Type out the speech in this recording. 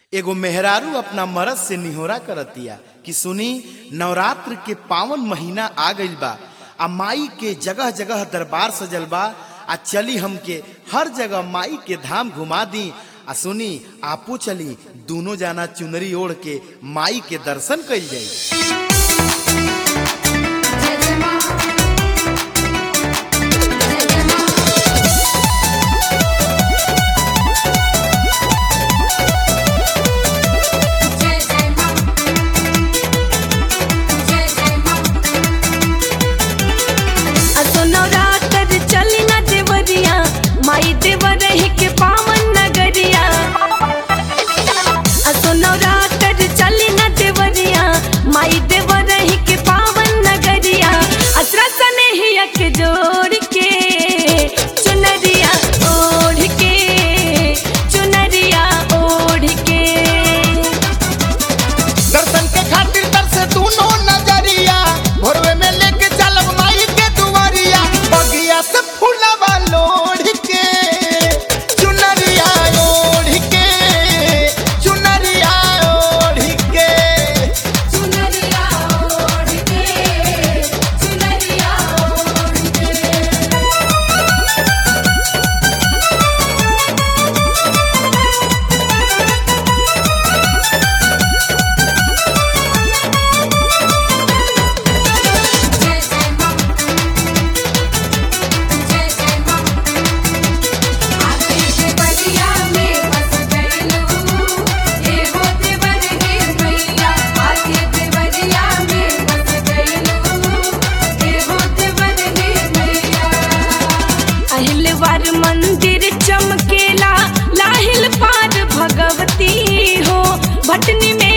एगो मेहरारू अपना मरद से निहोरा करतिया कि सुनी नवरात्र के पावन महीना आ गइल बा आ माई के जगह जगह दरबार सजल बा आ चली हमके हर जगह माई के धाम घुमा दी आ सुनी आपो चली दोनों जाना चुनरी ओढ़ के माई के दर्शन कइल जाई असो नवरात्र चली न देवरिया माई देवर के पावन नगरिया असो नवरात्र चली न देवरिया माई देवर के पावन नगरिया असरा सने ही एक जोड़ के चुनरिया ओढ़ के चुनरिया ओढ़ के दर्शन के खातिर तरसे दोनों नजरिया भोरवे में लेके चलब माई के दुआरिया बगिया से फूलवा लोढ़ के चुनरिया ओढ़ के चुनरिया ओढ़ के चुनरिया ओढ़ के चुनरिया ओढ़ के अहिलवार मंदिर चमकेला लाहिल पार भगवती हो भटनी में